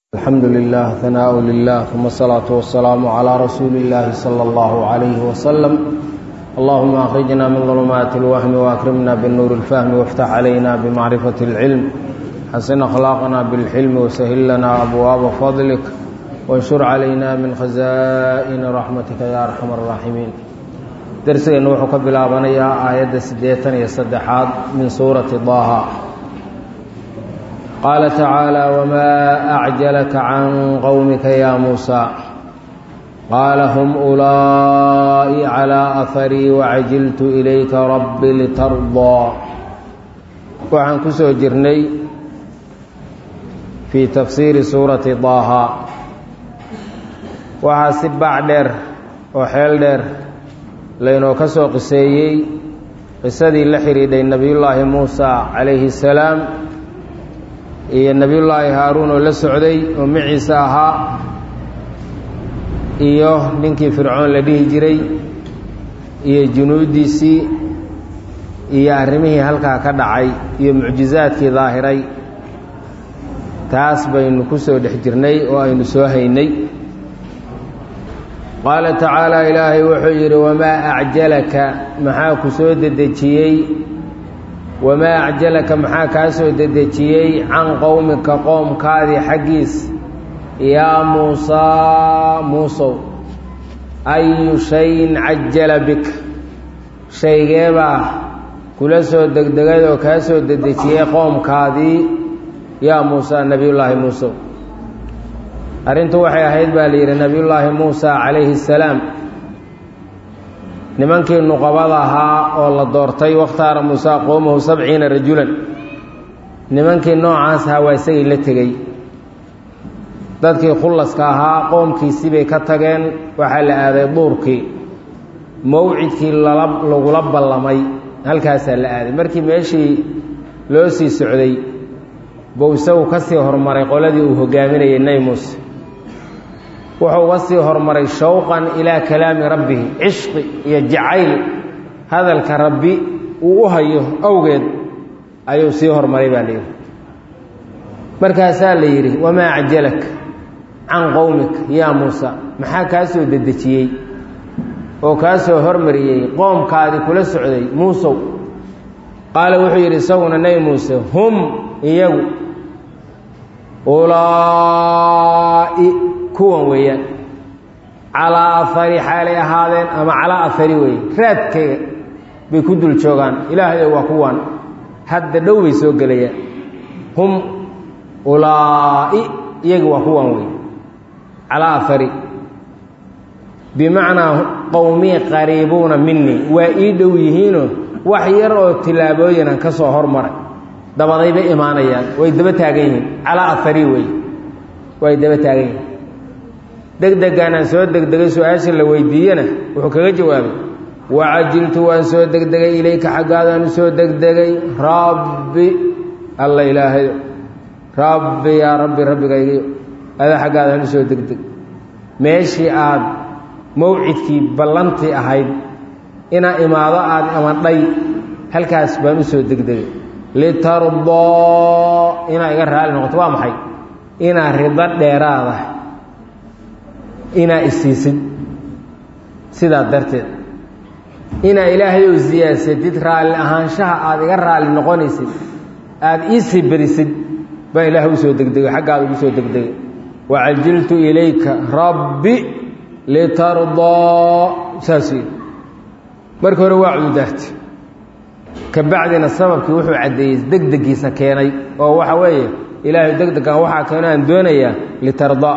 الحمد لله ثناء لله ثم الصلاة والسلام على رسول الله صلى الله عليه وسلم اللهم أخرجنا من ظلمات الوهم وأكرمنا بالنور الفهم وافتح علينا بمعرفة العلم حسن أخلاقنا بالحلم وسهل لنا أبواب فضلك وانشر علينا من خزائن رحمتك يا أرحم الراحمين درسنا وحو كبلابنيا آية سديتان يصدحات من سورة ضاها قال تعالى وما أعجلك عن قومك يا موسى قال هم أولئي على أثري وعجلت إليك رب لترضى وعن كسو جرني في تفسير سورة ضاها waxaa si bac dheer oo xeel dheer laynoo ka soo qiseeyey qisadii la xidhiidhay nebiyullaahi muusa calayhi salaam iyo nebiyullaahi haaruun oo la socday oo maciise ahaa iyo ninkii fircoon la dhihi jiray iyo junuuddiisii iyo arrimihii halkaa ka dhacay iyo mucjizaadkii daahiray taas baynu ku soo dhex jirnay oo aynu soo haynay qaala tacaala ilaahay wuxuu yidhi wamaa acjalaka maxaa ku soo dedejiyey wamaa acjalaka maxaa kaa soo dedejiyey can qowmika qoomkaadii xaggiis yaa muusaa muusow ayu shayin cajala bika shaygeebaa kula soo degdegay oo kaa soo dedejiyey qoomkaadii yaa muusaa nebiyullaahi muusow arrintu waxay ahayd baa la yidhi nebiyullaahi muusa calayhi salaam nimankii nuqabada ahaa oo la doortay wakhtaara muusa qowmahu sabciina rajulan nimankii noocaas ahaa waa isagii la tegey dadkii khullaska ahaa qoomkiisii bay ka tageen waxaa la aaday duurkii mawcidkii lala lagula ballamay halkaasaa la aaday markii meeshii loo sii socday buu isagu ka sii horumaray qoladii uu hogaaminayay nebi muuse wuxuu uga sii horumaray shawqan ilaa kalaami rabbihi cishqi iyo jacayl hadalka rabbi uu u hayo awgeed ayuu sii horumaray baa layidhi markaasaa la yidhi wamaa acjalak can qowmik yaa muusa maxaa kaa soo dedejiyey oo kaa soo hormariyey qoomkaadii kula socday muusow qaala wuxuu yidhi isaguna nebi muuse hum iyagu ulaa'i kuwan weeyaan calaa afari xaalay ahaadeen ama calaa afari weeye raadkayga bay ku dul joogaan ilaahayo waa kuwan hadda dhow bay soo gelayaan hum ulaa'i iyaga waa kuwan weeye calaa afari bimacnaa qowmii qariibuuna minii waa ii dhow yihiinoo wax yar oo tillaabooyinan ka soo hormaray dabaday bay imaanayaan way daba taagan yihiin calaa afari weeye way daba taagan yihiin degdegaanaan soo degdegay su-aasha la weydiiyena wuxuu kaga jawaabay wacajiltu waan soo degdegay ilayka xaggaadaan u soo degdegay rabbi alla ilaahayo rabbi yaa rabbi rabbigaygiyo adaa xaggaadaan u soo degdeg meeshii aad mawcidkii ballantii ahayd inaa imaado aad amadhay halkaas baan u soo degdegay litardoo inaa iga raali noqoto waa maxay inaa rido dheeraada inaa isiisid sidaa darteed inaa ilaahay ou siyaasatid raalli ahaanshaha aada iga raalli noqonaysid aada iisii berisid baa ilaahay usoo degdegay xaggaada ugu soo degdegay wacajiltu ilayka rabbi litardoo saas yidhi markii hore waa cududaarti ka bacdina sababkii wuxuu caddeeyey degdegiisa keenay oo waxa weeye ilaahay degdegan waxaa keeno aan doonayaa litardaa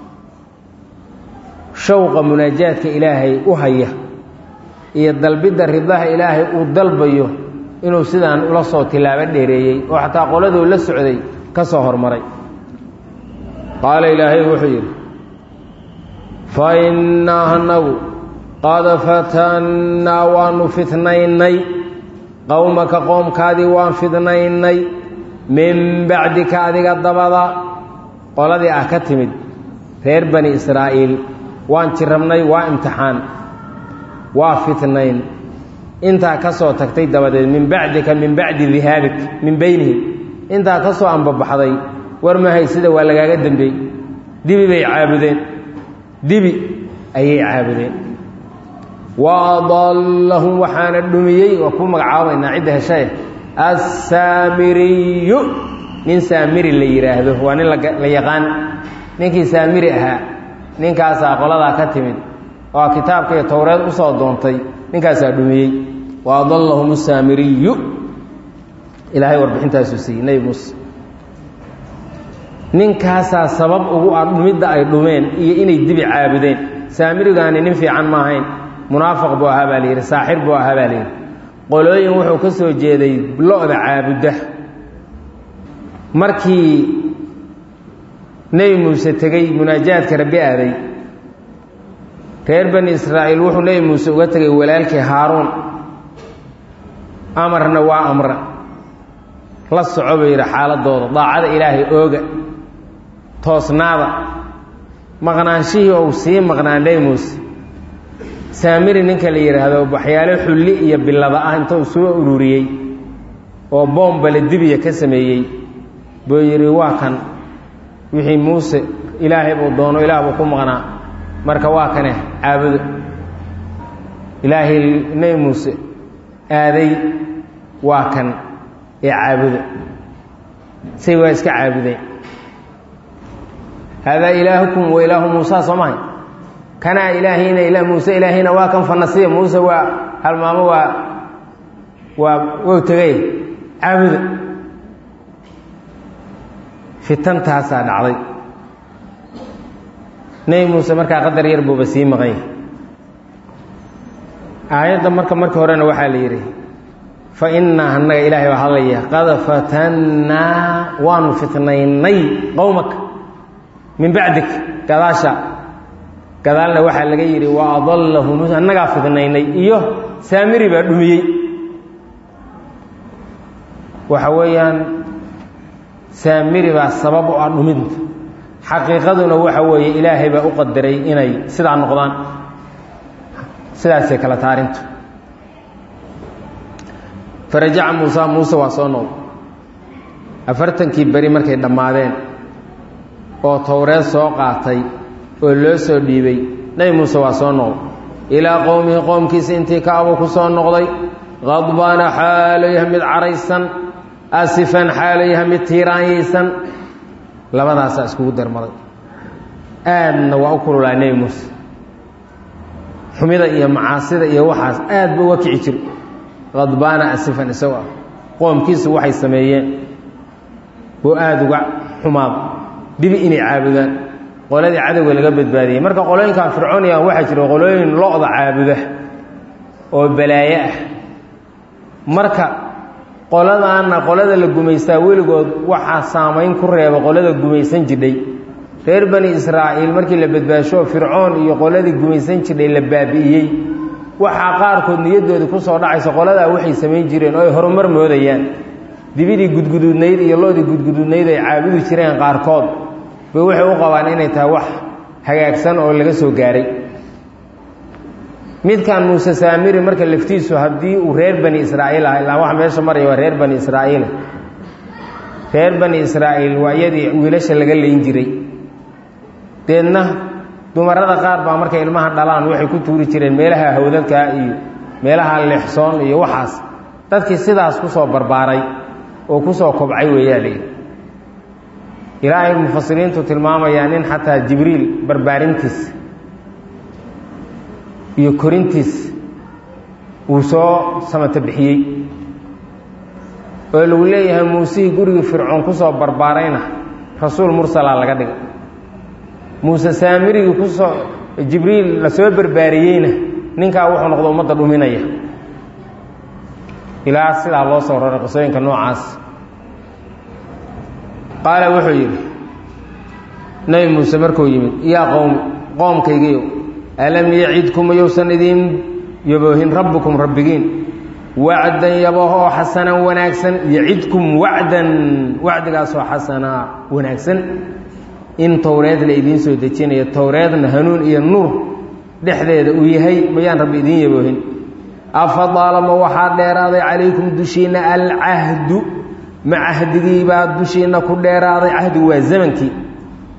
shawqa munaajaadka ilaahay u haya iyo dalbidda ridaha ilaahay uu dalbayo inuu sidaan ula soo tilaabo dheereeyey oo xataa qoladuu la socday ka soo hormaray qaala ilaahay wuxuu yidhi fa innaa anagu qad fatannaa waanu fitnaynay qowmaka qoomkaadii waan fidnaynay min bacdika adiga dabada qoladii ah ka timid reer bani israa'iil waan jirabnay waa imtixaan waa fitnayn intaa ka soo tagtay dabadeed min bacdika min bacdi dihaabik min beynihim intaa ka soo ambabaxday war mahay sida waa lagaaga dembeey dibi bay caabudeen dibi ayay caabudeen wa adallahum waxaana dhumiyey waa ku magacaabaynaa cidda heshae assaamiriyu nin saamiri la yidhaahdo waa nin la yaqaan ninkii saamiri ahaa ninkaasaa qoladaa ka timid oo kitaabka iyo towreed usoo doontay ninkaasaa dhumiyey wa adallahum asaamiriyu ilaahay warbixintaasuu siiyey nebi muuse ninkaasaa sabab ugu ah dhumidda ay dhumeen iyo inay dibi caabudeen saamirigaani nin fiican ma ahayn munaafiq buu ahaa baa layidhi saaxir buu ahaa baa layidhi qolooyin wuxuu ka soo jeeday lo-da caabudda markii nebi muuse tegey munaajaadka rabbi aaday reer bani israa'iil wuxuu nebi muuse uga tegay walaalkii haaruun amarna waa amra la soco buu yidhi xaaladooda daacada ilaahay ooga toosnaada maqnaanshihii ou sii maqnaa nebi muuse saamiri ninka la yidhaahdo waxyaalo xulli iyo billada ah intuu soo ururiyey oo boombale dibiya ka sameeyey buu yidhi waa kan wixii muuse ilaahay buu doono ilaah buu ku maqnaa marka waa kane caabudo ilaahay nebi muuse aaday waa kan ee caabuda say waa iska caabudeen haadaa ilaahukum wa ilaahu muusa soo mahay kanaa ilaahayna ila muuse ilaahayna waa kan fanasiya muuse waa halmaamo waa waa wow tegay caabuda fitantaasaa dhacday nebi muuse markaa qadar yar buuba sii maqan yahay aayadda marka marka horena waxaa la yidhi fa innaa annaga ilaahay baa hadlaya qad fatannaa waanu fitnaynay qowmaka min bacdik gadaasha gadaalna waxaa laga yidhi wa adallahum annagaa fidnaynay iyo saamiri baa dhumiyey waxa weeyaan saamiri baa sabab u ah dhuminta xaqiiqaduna waxa weeye ilaahay baa u qadaray inay sidaa noqdaan sidaasay kala taarintu farajaca muusa muuse waa soo noqday afartankii beri markay dhammaadeen oo towreed soo qaatay oo loo soo dhiibay nebi muuse waa soo noqday ilaa qowmihi qowmkiisa intii ka abuu ku soo noqday qadbaana xaalo yaha mid caraysan asifan xaalo yaha mid tiiraanyaysan labadaasaa iskugu darmaday aadna waa u kululaa nebi muuse xumida iyo macaasida iyo waxaas aad ba uga kici jiro qadbaana asifan isagoo ah qoomkiisu waxay sameeyeen buu aada uga xumaada dibi inay caabudaan qoladii cadowga laga badbaadiyey marka qolooyinkan fircoonigan waxaa jira qolooyin lo-da caabuda oo balaayo ah marka qoladaana qolada la gumaystaa weligood waxaa saamayn ku reeba qolada gumaysan jidhay reer bani israa'iil markii la badbaasho fircoon iyo qoladii gumaysan jidhay la baabi'iyey waxaa qaarkood niyadoodii ku soo dhacaysa qoladaa waxay samayn jireen oo ay horumar moodayaan dibidii gudguduudnayd iyo lo-dii gudguduudnayd ay caabudi jireen qaarkood bay waxay u qabaan inay tahay wax hagaagsan oo laga soo gaaray midkan muuse saamiri marka laftiisu haddii uu reer bani israa'iil ah ilaa wax meesha maraya waa reer bani israa'iil reer bani israa'iil waa iyadii wiilasha laga layn jiray deedna dumarada qaar baa markay ilmaha dhalaan waxay ku tuuri jireen meelaha hawdadkaa iyo meelaha leexsoon iyo waxaas dadkii sidaas ku soo barbaaray oo ku soo kobcay weeyaa layidhi ilaahay mufasiriintu tilmaamayaa nin xataa jibriil barbaarintiis iyo korintiis uu soo samata bixiyey oo lagu leeyahay muusihii gurigii fircoon ku soo barbaarayna rasuul mursalaa laga dhigay muuse saamirigii kusoo jibriil la soo barbaariyeyna ninkaa wuxuu noqdo ummadda dhuminaya ilaa sidaa loo soo raray qisooyinka noocaas qaala wuxuu yidhi nebi muuse markuu yimid yaa qowmi qoomkaygiiyo alam yacidkum mayousan idiin yaboohin rabbukum rabbigiin wacdan yabooho oo xasanan wanaagsan yacidkum wacdan wacdigaasoo xasanaa wanaagsan in towreed la idiin soo dejinayo towreedna hanuun iyo nuur dhexdeeda uu yahay mayaan rabbi idiin yaboohin afadaalama waxaa dheeraaday calaykum dushiinna alcahdu ma cahdigiibaa dushiinna ku dheeraaday cahdigu waa zamankii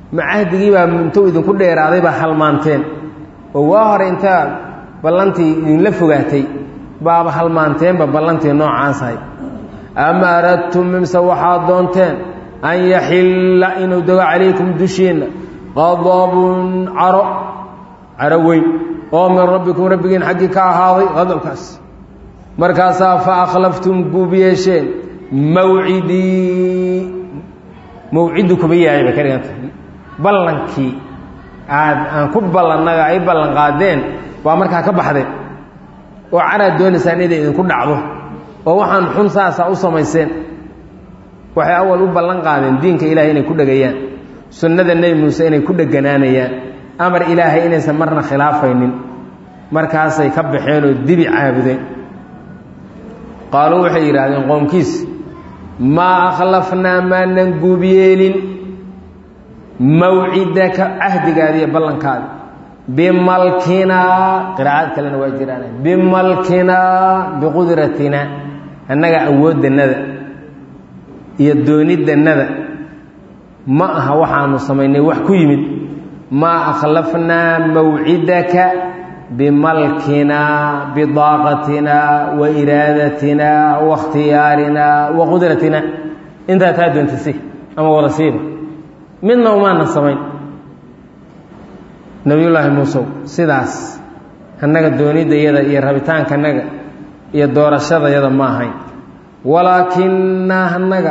ma cahdigii baa intuu idinku dheeraaday baa halmaanteen oo waa hore intaa ballantii idinla fogaatay baaba halmaanteenba ballantii noocaasahay ama aradtum mimse waxaad doonteen an yaxilla inuu dego calaykum dushiinna qadabun caro caro weyn oo min rabbikum rabbigiin xaggii ka ahaaday qadabkaas markaasaa fa akhlaftum guub yeesheen mawcidii mawciddu kuma yahay bay ka dhiganta ballankii aad aan ku ballannaga ay ballan qaadeen waa markaa ka baxdeen oo caraad doonaysaan inay idinku dhacdo oo waxaan xun saasaa u samayseen waxay awal u ballan qaadeen diinka ilaahay inay ku dhegayaan sunnada nebi muuse inay ku dheganaanayaan amar ilaahay inaysan marna khilaafaynin markaasay ka baxeen oo dibi caabudeen qaaluu waxay yidhaahdeen qoomkiis maa akhlafnaa maanan guubyeelin mawcidaka cahdigaada iyo ballankaada bimalkinaa qiraacad kalena waa jiraan bimalkinaa biqudratina annaga awooddannada iyo dooniddannada ma aha waxaanu samaynay wax ku yimid maa akhlafnaa mawcidaka bimalkinaa bidaaqatinaa wa iraadatinaa wa ikhtiyaarinaa wa qudratina intaa taa doontasi ama wada siiba midna umaana samayn nebiyullaahi muusew sidaas annaga doonidayada iyo rabitaankanaga iyo doorashadayada ma ahayn walaakinnaa annaga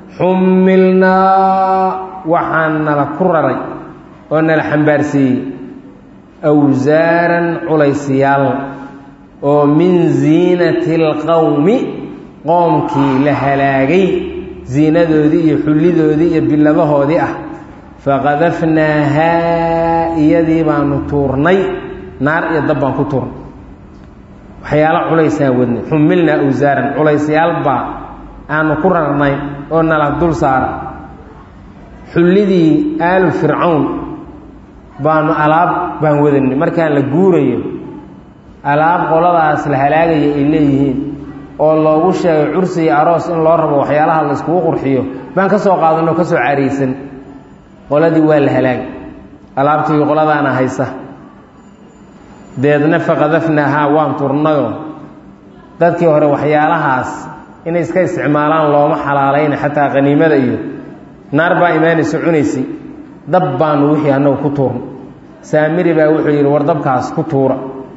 xumilnaa waxaan nala ku raray oo nala xambaarsiiyey awsaaran culaysiyaal oo min ziinati alqowmi qoomkii la halaagay ziinadoodii iyo xullidoodii iyo bilabahoodii ah faqadafnaahaa iyadii baanu tuurnay naar iyo dab baan ku tuurnay waxyaalo culaysaan wadnay xumilnaa awsaaran culaysyaal baa aanu ku rarnay oo nala dul saara xullidii aalu fircawn baanu alaab baan wadanay markaan la guurayo alaab qoladaas la halaagaya ay leeyihiin oo loogu sheegay cursi iyo aroos in loo rabo waxyaalaha la iskugu qurxiyo baan ka soo qaadanoo ka soo cariysan qoladii waa la halaagay alaabtii qoladaana haysa deedna faqadafnaahaa waan turnayoo dadkii hore waxyaalahaas inay iska isticmaalaan looma xalaalayna xataa qaniimada iyo naar baa imaanaysa cunaysay dab baanu wixii annagu ku tuurna saamiri baa wuxuu yidhi war dabkaas ku tuura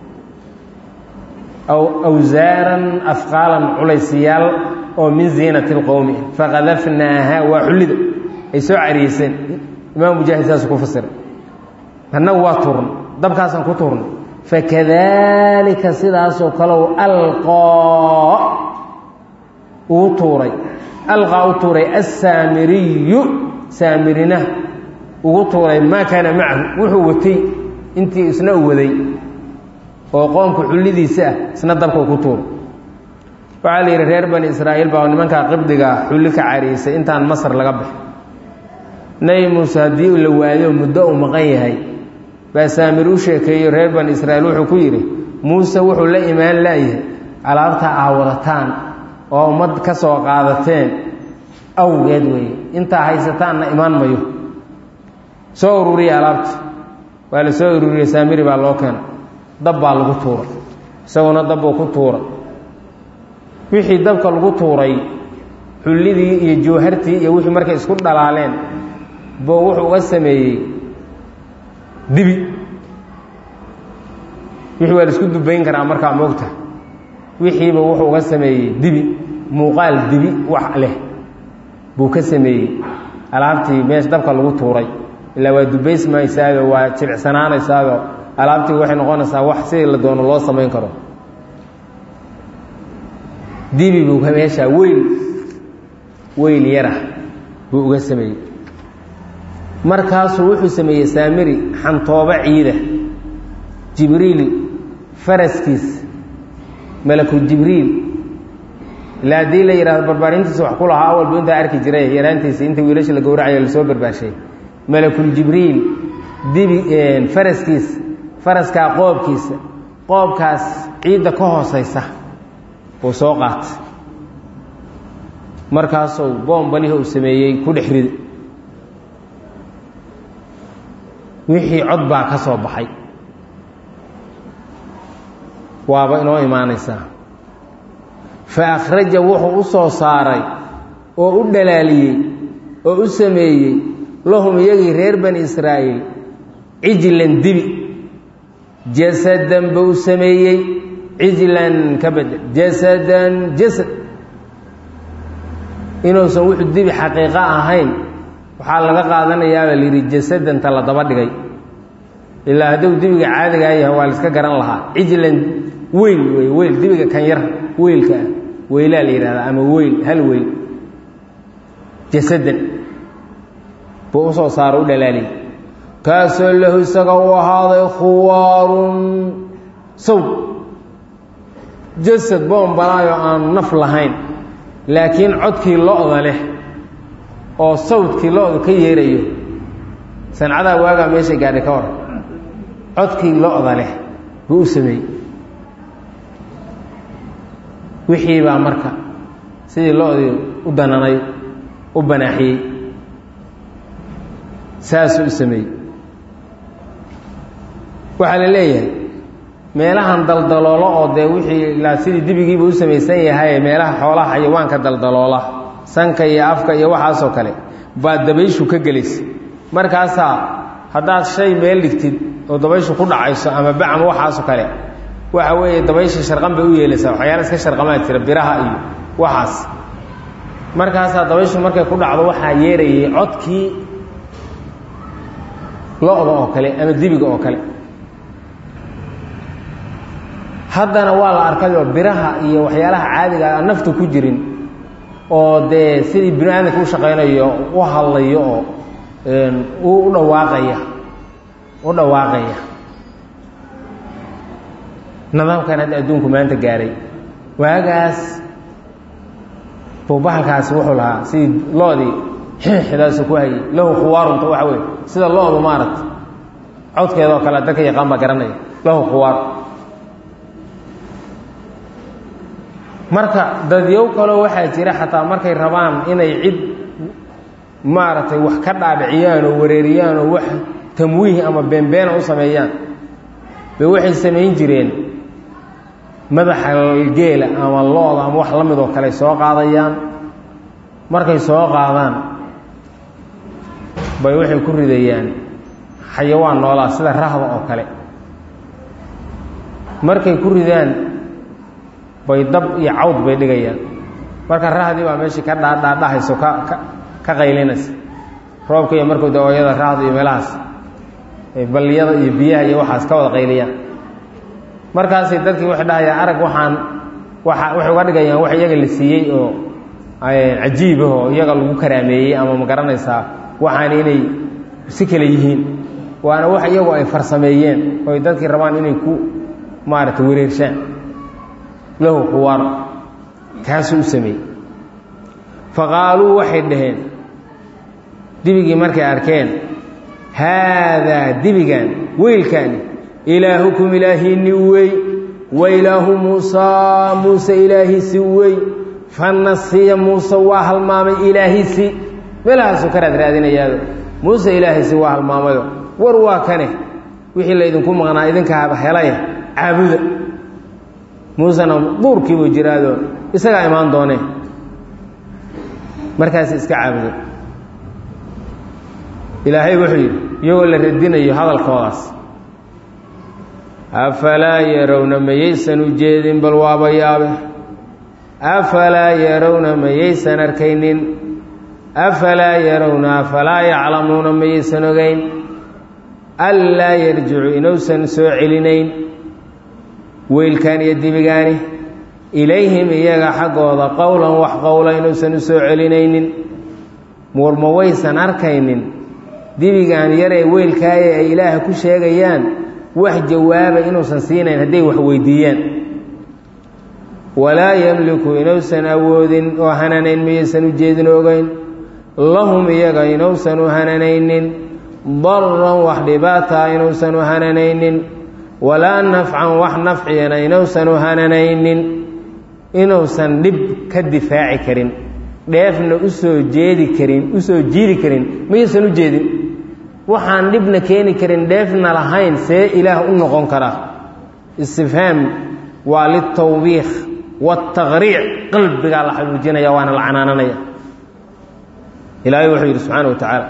awsaaran afqaalan culaysiyaal oo min ziinati lqowmi faqadafnaaha waa xullida ay soo cariyeyseen imaam mujaahid saasuu ku fasiray annagu waa tuurna dabkaasaan ku tuurnay fakadaalika sidaasoo kalew alqoo uu tuuray alqaa u tuuray assaamiriyu saamirina ugu tuuray maa kaana macahu wuxuu watay intii isna u waday oo qoomka xullidiisa ah isna dabka ku tuuray waxaa la yidhi reer bani israa'iil baa nimankaa qibdigaa xulli ka cariisay intaan masar laga baxay nebi muuse haddii la waayo muddo uu maqan yahay baa saamir u sheekeeyo reer bani israa'iil wuxuu ku yidhi muuse wuxuu la imaan laayahay alaabtaa aa wadataan oo ummad ka soo qaadateen awgeed weeye intaa haysataanna imaan mayo soo ururiya alaabta waa la soo ururiye saamiri baa loo keena dab baa lagu tuuray isaguna dabbuu ku tuuray wixii dabka lagu tuuray xullidii iyo jawhartii iyo wixii markay isku dhalaaleen boo wuxuu uga sameeyey dibi wixii waa la isku dubayn karaa markaa moogta wixiiba wuxuu uga sameeyey dibi muuqaal dibi wax leh buu ka sameeyey alaabtii meesha dabka lagu tuuray ilaa waa dubaysmaysaado waa jilicsanaanaysaado alaabtii waxay noqonaysaa wax sidii la doono loo samayn karo dibi buu meeshaa weyl weyl yarah buu uga sameeyey markaasuu wuxuu sameeyey saamiri xantoobo ciida jibriil faraskiis malaku jibriil ilaa haddii la yidhahdo barbaarintiisa wax ku lahaa awalbu intaa arki jiray yaraantiisa inta wiilasha la gowracayo lasoo barbaarshay malakuljibriil dibi faraskiisa faraskaa qoobkiisa qoobkaas ciidda ka hoosaysa uu soo qaatay markaasuu boombalihii uu sameeyey ku dhex rida wixii cod baa ka soo baxay waaba inoo imaanaysaa fa akhraja wuxuu u soo saaray oo u dhalaaliyey oo u sameeyey lahum iyagii reer bani israa'iil cijlan dibi jasadan buu u sameeyey cijlan ka bedel jasadan jasad inuusan wuxuu dibi xaqiiqo ahayn waxaa laga qaadanayaabaa la yidhi jasadanta la daba dhigay ilaa hadduu dibiga caadigaa yahay waa la iska garan lahaa cijlan weyl wey weyl dibiga kan yar weylka ah weylaa la yidhahdaa ama weyl hal weyl jasadan buu usoo saaro u dhalaaliyay kaasoo lahu isaga u ahaaday khuwaarun sawd jasad boombalaayo aan naf lahayn laakiin codkii lo-da leh oo sawdkii lo-da ka yeerayo sancadaa waagaa meeshay gaadhay ka hor codkii lo-da leh buu u sameeyey wixii baa marka sidii lo-dii u dananay u banaaxiyey saasuu u sameeyey waxaa la leeyahay meelahan daldaloolo oo dee wixii ilaa sidii dibigiiba u samaysan yahay meelaha xoolaha xayawaanka daldaloola sanka iyo afka iyo waxaasoo kale baa dabayshu ka gelaysa markaasaa haddaad shay meel dhigtid oo dabayshu ku dhacayso ama bacam waxaasoo kale waxa weeye dabaysha sharqan bay u yeelaysaa waxyaala iska sharqamaa jira biraha iyo waxaas markaasaa dabayshu markay ku dhacdo waxaa yeerayay codkii lo-da oo kale ama dibiga oo kale haddana waa la arkayoo biraha iyo waxyaalaha caadiga aan nafta ku jirin oo dee sidii bini aadamka u shaqaynayo u hadlayo oo u dhawaaqaya u dhawaaqaya nidaamkan hadda adduunku maanta gaaray waagaas buu bahalkaasi wuxuu lahaa sidii lo-dii xidaasu ku hayay lahu khuwaarunta waxa weye sida lo-du maaragta codkeedoo kale dadka yaqaan baa garanaya lahu khuwaar marka dadyow kaloo waxaa jira xataa markay rabaan inay cid maaragtay wax ka dhaadhiciyaan oo wareeriyaan oo wax tamwiih ama beenbeena u sameeyaan bay waxay samayn jireen madaxa geela ama lo-da ama wax la mid oo kale soo qaadayaan markay soo qaadaan bay waxay ku ridayaan xayawaan noolaa sida rahda oo kale markay ku ridaan bay dab iyo cawd bay dhigayaan marka rahdii baa meeshii ka dhaadhaadhahayso ka ka ka qaylinaysa roobka iyo markuu dawayada rahda iyo meelahaas balliyada iyo biyaha iyo waxaas ka wada qayliyaan markaasay dadkii waxay dhahayaan arag waxaan waa waxay uga dhigayaan wax iyaga la siiyey oo cajiibahoo iyaga lagu karaameeyey ama ma garanaysaa waxaan inay si kale yihiin waana wax iyagu ay farsameeyeen oy dadkii rabaan inay ku maaragtay wareershaan lahu khuwaar kaasuu u sameeyey faqaaluu waxay dhaheen dibigii markay arkeen haadaa dibigan weylkaani ilaahukum ilaahiinni wey wa ilaahu muusaa muuse ilaahiisi wey fanasiya muuse waa halmaamay ilaahiisi meelahaasuu ka raad raadinayaado muuse ilaahiisi waa halmaamayo war waa kane wixii laydinku maqnaa idinka helaya caabuda muusena duurkiibuu jiraado isagaa imaan doonee markaas iska caabuday ilaahay wuxuu yidhi iyagoo la radinayo hadalkoodaas afalaa yarowna mayaysan u jeedin bal waaba yaabe afalaa yarowna mayaysan arkaynin afalaa yarowna afalaa yaclamuuna mayaysan ogeyn anlaa yarjicu inuusan soo celinayn weylkan iyo dibigaani ilayhim iyaga xaggooda qowlan wax qowla inuusan u soo celinaynin muurma waysan arkaynin dibigan yaree weylkaaye ay ilaaha ku sheegayaan wax jawaaba inuusan siinayn hadday wax weydiiyaan walaa yemliku inuusan awoodin oo hananayn miyaysan u jeedin ogeyn lahum iyaga inuusan u hananaynin daran wax dhibaataa inuusan u hananaynin walaa nafcan wax nafciyana inuusan u hananaynin inuusan dhib ka difaaci karin dheefna usoo jeedi karin usoo jiidi karin mayuusan u jeedin waxaan dhibna keeni karin dheefna lahayn see ilaah u noqon karaa istifhaam waa litawbiikh waataqriic qalbigaa la xabuujinaya waana la canaananaya ilaahay wuxuu yidhi subxaana wa tacaala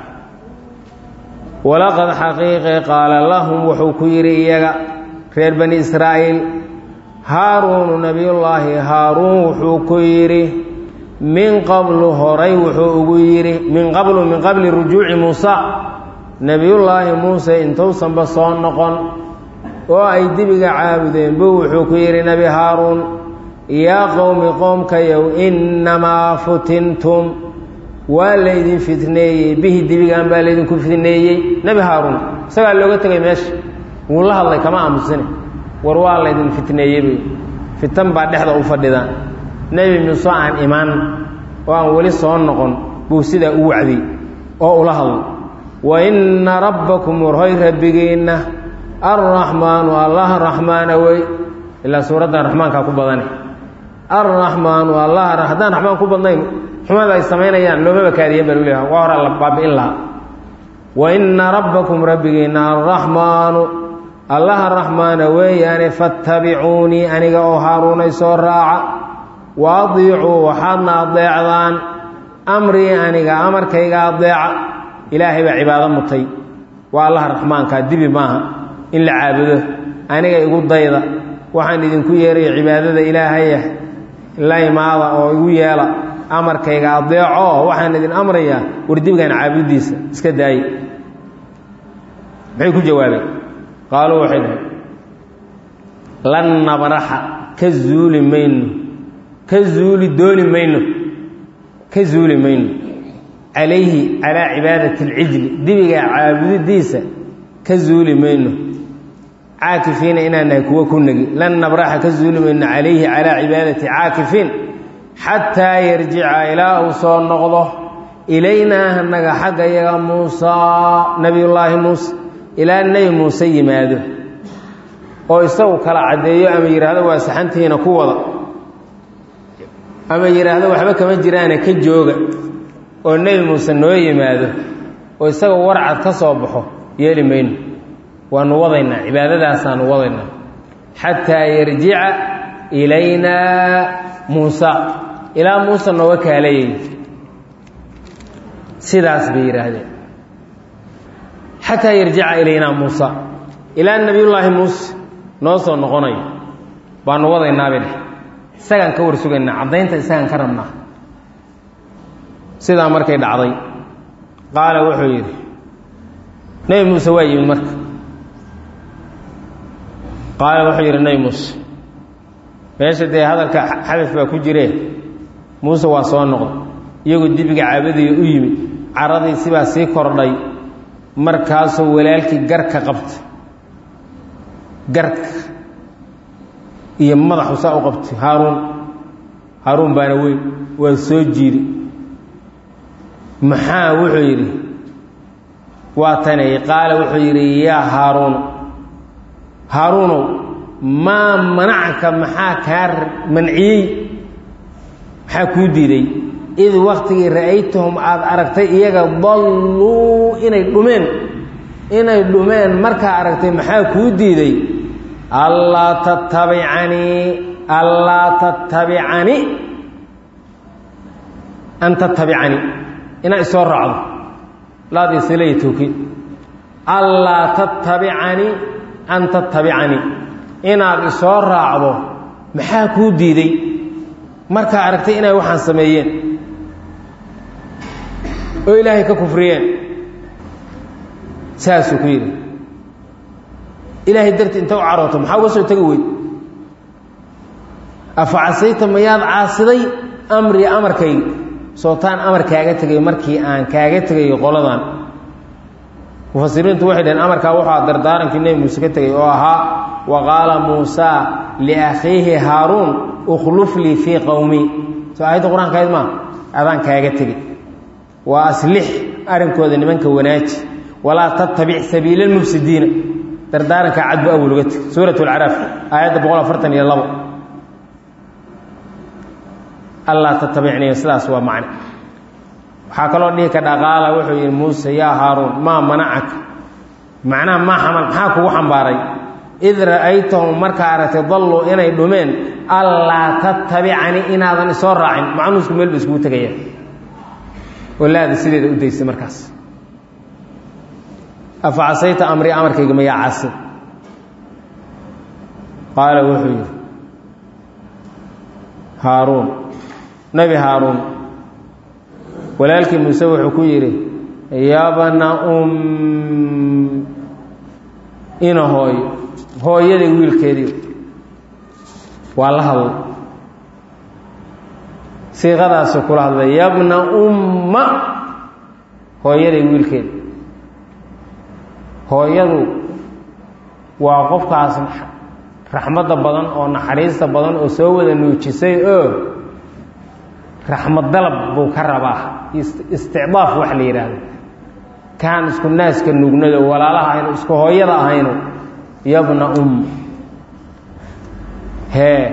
walaqad xaqiiqe qaala lahum wuxuu ku yidhi iyaga reer bani israa'iil haaruunu nebiyullaahi haaruun wuxuu ku yidhi min qablu horay wuxuu ugu yidhi min qablu min qabli rujuuci muusa nebiyullaahi muuse intuusanba soo noqon oo ay dibiga caabudeen buu wuxuu ku yidhi nebi haaruun yaa qowmi qoomkayow innamaa futintum waa laydin fitneeyey bihi dibigan baa laydinku fitneeyey nebi haaruun isagaa looga tegay meesha wuu la hadlay kama aamusine war waa laydin fitneeyey fitan baa dhexda u fadhidaan nebi muuse aan imaan oo aan weli soo noqon buu sidaa u wacdiyey oo ula hadlay wa inna rabbakum warhoy rabbigiinna arraxmaanu allaha raxmaana wey ilaa suuraddan raxmaankaa ku badane arraxmaanu allaha haddaan raxmaan ku badnayn xumada ay samaynayaan loomaba kaadiyen baa luleeyaha waa hora la baabi'in lahaa wa inna rabbakum rabbigiinna arraxmaanu allaha raxmaana weeyaane fattabicuunii aniga oo haaruunay soo raaca wa adiicuu waxaadna adeecdaan amrii aniga amarkayga adeeca ilaahay baa cibaado mutay waa allaha raxmaankaa dibi maaha in la caabudo aniga igu dayda waxaan idinku yeerayo cibaadada ilaahayah la imaada oo igu yeela amarkayga adeeco waxaan idin amrayaa wardibigan caabudiisa iska daaye maxay ku jawaabeen qaaluu waxay dhahay lan nabraxa ka zuuli mayno ka zuuli dooni mayno ka zuuli mayno calayhi calaa cibaadati alcijli dibiga caabudidiisa ka zuuli mayno caakifiina inaan nahay kuwo ku negi lan nabraxa ka zuuli mayno calayhi calaa cibaadati caakifiin xataa yarjica ilaa uu soo noqdo ilaynaa hanaga xagga yaga muusaa nebiyullaahi muuse ilaa nebi muuse yimaado oo isagu kala caddeeyo ama yidhaahdo waa saxantihiina ku wada ama yidhaahdo waxba kama jiraane ka jooga oo nebi muuse noo yimaado oo isagoo warcad ka soo baxo yeeli mayno waanu wadaynaa cibaadadaasaanu wadaynaa xataa yarjica ilaynaa muusa ilaa muuse nooga kaalayay sidaas bay yidhaahdeen xataa yarjica ilaynaa muusa ilaa nebiyullaahi muuse noo soo noqonayo baanu wadaynaabay dheh isagaan ka war sugaynaa caddaynta isagaan ka rabnaa sidaa markay dhacday qaala wuxuu yidhi nebi muuse waa yimid marka qaala wuxuu yidhi nebi muuse meesha dee hadalka xadaf baa ku jiree muuse waa soo noqday iyagoo dibiga caabadaya u yimid caradii sibaa sii kordhay markaasoo walaalkii garka qabtay garka iyo madaxu saa u qabtay haaruun haaruun baana weyn waa soo jiiri maxaa wuxuu yidhi waa tanay qaala wuxuu yidhi yaa haaruun haaruunow maa manacka maxaa kaa manciyey maxaa kuu diiday id waktigii ra'aytahum aada aragtay iyaga dalluu inay dhumeen inay dhumeen markaa aragtay maxaa kuu diiday allaa tattabicanii allaa tattabicani an tattabicani inaad isoo raacdo laadii silaya towkiid allaa tattabicanii an tattabicanii inaad isoo raacdo maxaa kuu diiday markaa aragtay inay waxaan sameeyeen oo ilaahay ka kufriyeen saasuu ku yidhi ilaahay darti inta u carooto maxaa uga soo tegi weyd afa casayta mayaad caasiday amrii amarkayga sootaan amar kaaga tegay markii aan kaaga tegayo qoladan mufasiriintu waxay dhaheen amarkaa wuxuu dardaarankii nebi muuse ka tegay oo ahaa wa qaala muusaa liakhiihi haaruun ukhluf lii fii qowmii soo aayadda qur-aanka ayd maa adaan kaaga tegey waa aslix arrinkooda nimanka wanaaji walaa tattabic sabiila lmufsidiina dardaaranka cadbu awal uga teg suurat alcaraaf aayadda boqol afartan iyo labo allaa tattabicniyo sidaas waa macne waxaa kaloo dhihi ka dhaqaala wuxuu yidhi muuse yaa haaruun maa manacaka macnaha maa xamal maxaa kugu xambaaray id ra'aytahum markaa aragtay dalluu inay dhumeen allaa tattabicanii inaadan isoo raacin macnuusku meel ba iskugu tegayaan oo laada sideeda u daysay markaas afa casayta amrii amarkayga mayaa casi qaala wuxuu yidhi haaruun nebi haaruun walaalkii muuse wuxuu ku yidhi yabna um ina hooyo hooyaday wiilkeedii waa la hadlay siiqadaasuu kula hadlay yabna umma hooyaday wiilkeedi hooyadu waa qofkaas raxmadda badan oo naxariista badan oo soo wada nuujisay oo raxmad dalab buu ka rabaa isticdaaf wax la yidhaahdo kaan isku naaska nugnado walaalaha aynu isku hooyada ahayno yabna um hee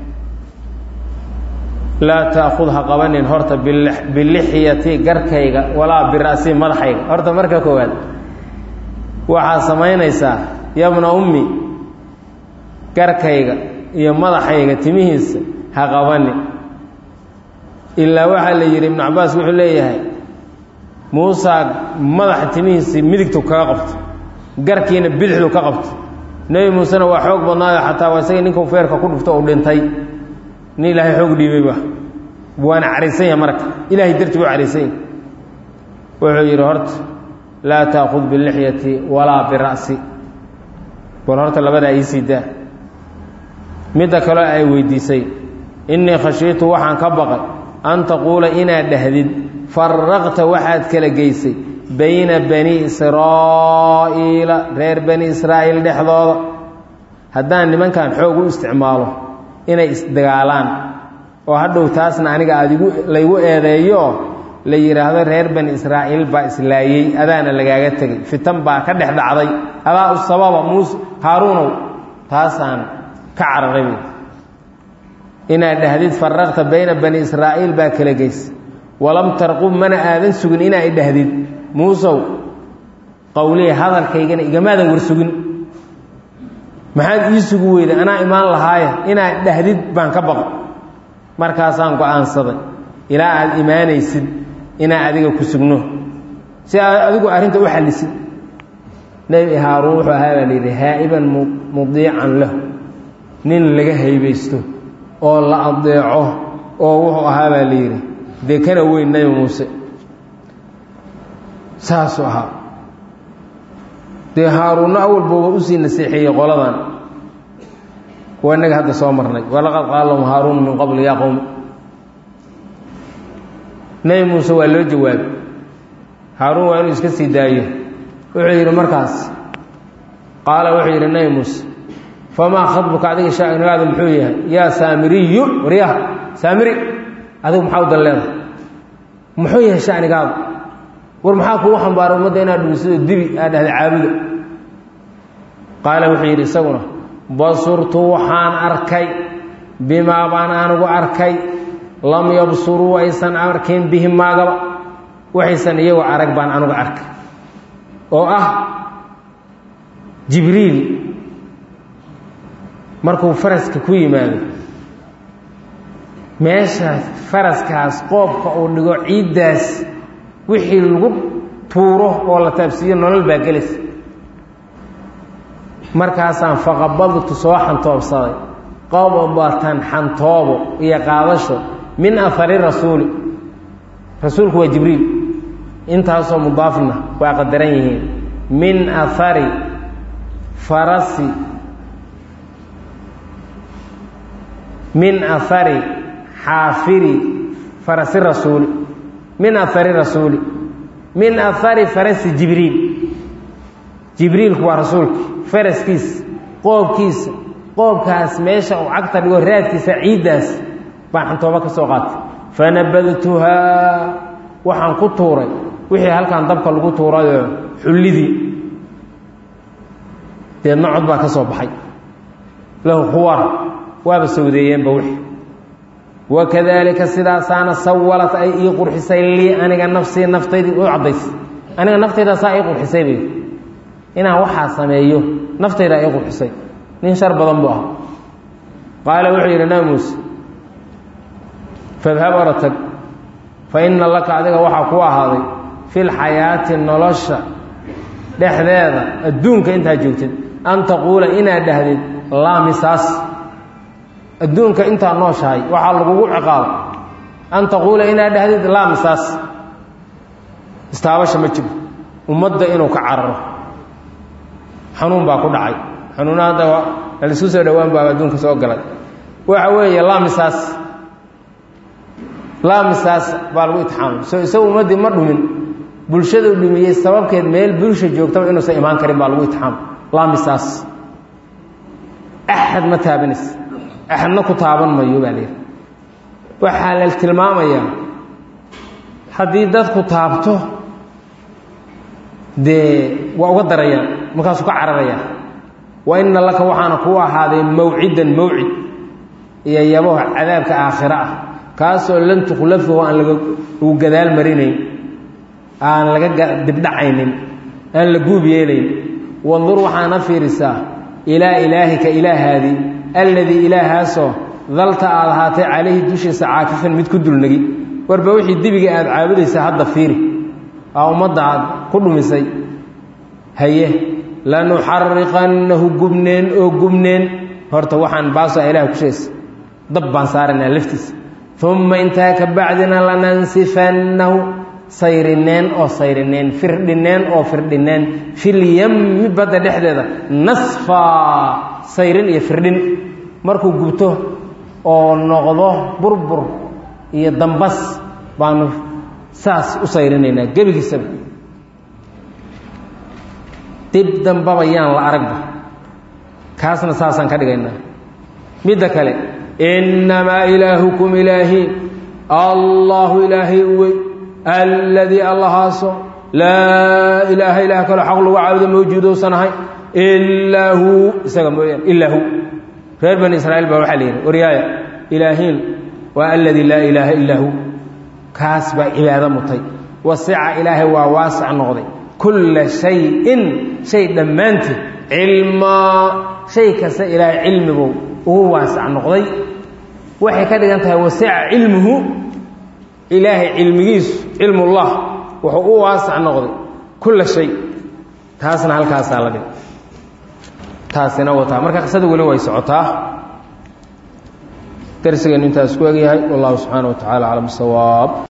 laa taأkhud ha qabanin horta bilixyati garkayga walaa bira'si madaxayga horta marka koowaad waxaad samaynaysaa yabna ummi garkayga iyo madaxayga timihiisa ha qabanin ilaa waxaa la yidhi ibnu cabaas wuxuu leeyahay muusaa madaxa timihiisii midigtu kaga qabto garkiina bidixdu ka qabto nebi muusena waa xoog badnaayo xataa waa isagii ninkuu feerka ku dhufto uu dhintay nin ilaahay xoog dhiibayba waana carisan yaha marka ilaahay dartii buu carisan yahy wuxuu yidhi horta laa taakhud bilixyati walaa bira'si bal horta labadaa iisii daa midda kaloo ay weydiisay innii khashiitu waxaan ka baqay an taquula inaad dhahdid faraqta waxaad kala geysay bayna bani israa'iila reer bani israa'iil dhexdooda haddaan nimankan xoog u isticmaalo inay isdagaalaan oo hadhow taasna aniga aad igu laygu eedeeyo la yidhaahdo reer bani israa'iil baa islaayey adaana lagaaga tegay fitan baa ka dhex dhacday adaa u sababa muuse haaruunow taasaan ka cararay inaad dhahdid faraqta bayna bani israa'iil baa kala geysa walam tarqub mana aadan sugin inaad dhahdid muusow qowliya hadalkaygana igamaadan war sugin maxaad ii sugu weyday anaa imaan lahaaya inaad dhahdid baan ka baqo markaasaan go-aansaday ilaa aad imaanaysid inaa adiga ku sugno si aad adigu arrinta u xallisid nebi haaruun wuxuu ahaa baa layidhi haa'iban mudiican lahu nin laga haybaysto oo la adeeco oo wuxuu ahaa baa la yidhi dee kana weyn nebi muuse saasuu ahaa dee haaruunno awalba waa usii naseexeeyey qoladan waa innaga hadda soo marnay walaqad qaala lahum haaruunu min qabli yaa qowmi nebi muuse waa loo jawaabay haaruun waa inuu iska sii daayo wuxuu yidhi markaas qaala wuxuu yidhi nebi muuse famaa khadbuka adiga shanigaada muxuu yahay yaa saamiriyu waryaha saamiri adigu maxaa u dan leedahay muxuu yahay shanigaada war maxaa kugu xambaaray ummadda inaad dhumisado dibi aad dhahda caabuda qaala wuxuu yidhi isaguna basurtu waxaan arkay bimaa baan anigu arkay lam yabsuruu aysan arkin bihi maagaba waxaysan iyagu arag baan anigu arkay oo ah jibriil markuu faraska ku yimaado meesha faraskaas qoobka uu dhigo ciiddaas wixii lagu tuuro oo la taabsiiyo nolol baa gelaysa markaasaan faqabadtu soo xantoobsaday qabdatan xantoobo iyo qaadasho min ahari rasuuli rasuulku waa jibriil intaasoo mudaafna waa qadaran yihiin min ahari farasi min ahari xaafiri farasi rasuuli min ahari rasuuli min ahari farasi jibriil jibriilku waa rasuulka faraskiisa qoobkiisa qoobkaas meesha uu cagta dhigo raadkiisa ciiddaas baan xantoobo ka soo qaatay fanabadtuhaa waxaan ku tuuray wixii halkan dabka lagu tuurayoo xullidii deedna cod baa ka soo baxay lahu khuwar waaba sawdeeyeenba wixii wakadaalika sidaasaana sawalat ay ii qurxisay lii aniga nafsii naftaydii u caddaysay aniga naftaydaa ii qurxisay bay inaan waxaa sameeyo naftaydaa ii qurxisay nin shar badan buu ah qaala wuxuu yidhi nabi muuse fadhab oratag fa inna laka adiga waxaa ku ahaaday fi lxayaati nolosha dhexdeeda adduunka intaa joogtid an taquula inaad dhahdid laa misaas adduunka intaa nooshahay waxaa lagugu ciqaabo an taquula inaad dhahdid laa misaas istaabasha ma jiro ummadda inuu ka cararo xanuun baa ku dhacay xanuuna hadda laisu soo dhowaan baa adduunka soo galay waxa weeye laa misaas laa misaas baa lagu itixaamay soo isagu ummaddii ma dhumin bulshadu dhumiyey sababkeed meel bulsha joogtaba inuusan imaan karin baa lagu itixaamay laa misaas axad ma taabanaysa axadna ku taaban mayo baa layidhi waxaa la tilmaamayaa haddii dadku taabto dee waa uga darayaan markaasuu ka cararayaa wa inna laka waxaana kuu ahaaday mawcidan mawcid iyo yabaho cadaabka aakhiro ah kaasoo lan tukhlafahu aan lagu gadaal marinayn aan laga dibdhacaynin aan la guub yeelayn wandur waxaana fiirisaa ilaa ilaahika ilaahaadii alladii ilaahaasoo dalta aad ahaatay calayhi dushiisa caakifan mid ku dulnegi warba wixii dibiga aad caabudaysa hadda fiiri aa ummadda aad ku dhumisay haye lanuxariqannahu gubneen oo gubneen horta waxaan baaso ilaah ku sheegaysa dab baan saaraynaa laftiisa uma intaa ka bacdina lanansifannahu sayrineen oo sayrineen firdhineen oo firdhineen filyami badda dhexdeeda nasfaa sayrin iyo firdhin markuu gubto oo noqdo burbur iyo dambas baanu saas u sayrinaynaa gebigiisaba dib dambaba yaan la aragba kaasna saasaan ka dhigaynaa midda kale innamaa ilaahukum ilaahiin allahu ilaahay wey alladii allahaaso laa ilaaha ilaah kaloo xaq lagu caabudo mawjuudousan ahay ilaa huu isaga mooyaan ilaa hu reer bani israa'iil baa waxaa la yidhi waryaaya ilaahiin waa alladii laa ilaaha illaa hu kaas baa cibaado mutay wasica ilaahay waa waasac noqday kulla shayin shay dhammaanteed cilmaa shay kasta ilaahay cilmibuu ugu waasac noqday waxay ka dhigan tahay wasica cilmuhu ilaahay cilmigiisu cilmullah wuxuu u waasac noqday kulla shay taasna halkaasaa la dhig taasina wataa marka qisada weli way socotaa darsigeenu intaas ku egyahay wallahu subxaana wa tacala aclam sawaab